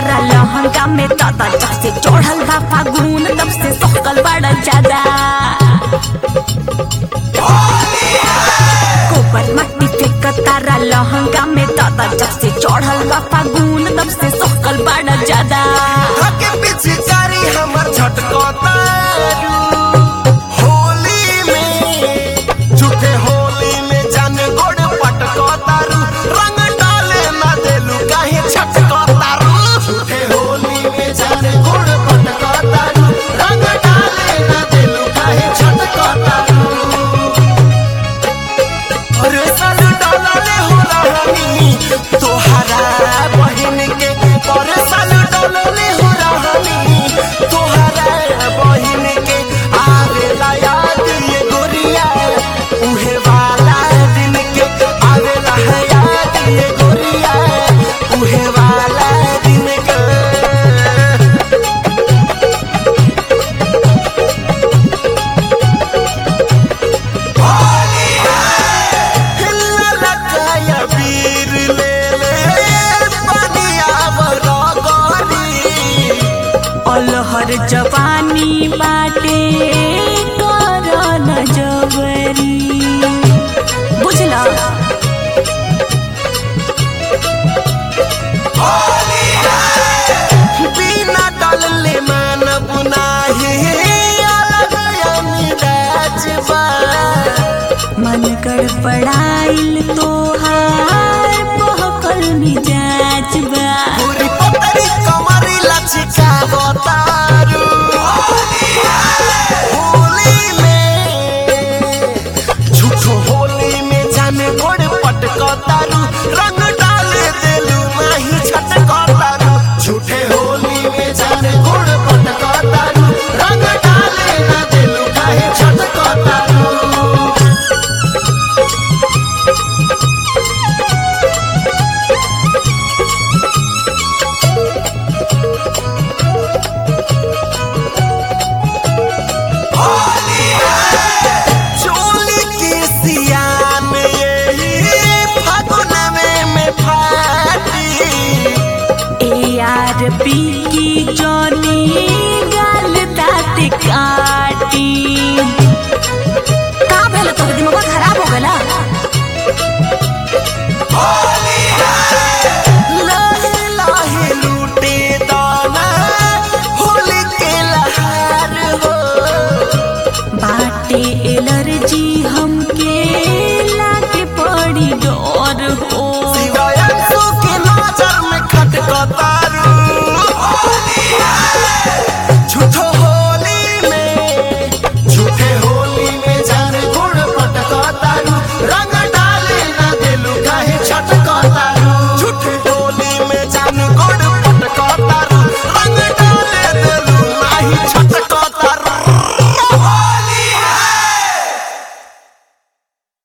तारा लहंगा में दादा जब से चढ़ल बा फागुन तब से सकल बड़ा ज्यादा गोबर मट्टी फेंक तारा लहंगा में दादा जब से चढ़ल बा फागुन तब से सकल बड़ा ज्यादा आगे पीछे जारी हमर झटकतारू होली में झूठे होली में जाने गोड़ पटकतारू रंग डाले ना देलू काहे छटकतारू झूठे होली में जाने गोड़ पटकतारू रंग डाले ना देलू काहे छटकतारू अरे साल डॉलर हो रहनी तोहरा बहिन के अरे साल डॉलर हो रहनी तोहरा बहिन के आवेला याद ये गोरिया उहे वाला दिन के आवेला है याद ये गोरिया उहे वाला दिन के ललकाया वीर ले ले पनिया बरगरी अलहर जवानी बाटे कर न जबरी बुझला बिना डलले मानव नाही अलग अमिराज बा मन गड़बड़ाइल तोहार बहकल मिजाज बा पूरी पतरी कमरी लचिका बतारू होली में झूठो होली में जाने गोड़ पटकतारू रंग डाले देलू माही छटकतारू झूठे होली में जाने गोड़ पटकतारू रंग डाले ना देलू काहे छटकतारू चोली की सियान यही फागुन में में फाटी ए यार पी की जोनी गाल दाँत काटी का भेल तोर दिमाग खराब हो गला लाहे लाहे लूटे दाना होली के लहार हो बाटे एलर्जी हमके लागे पड़ी डर हो सिवाय अंशु के नजर में खटकता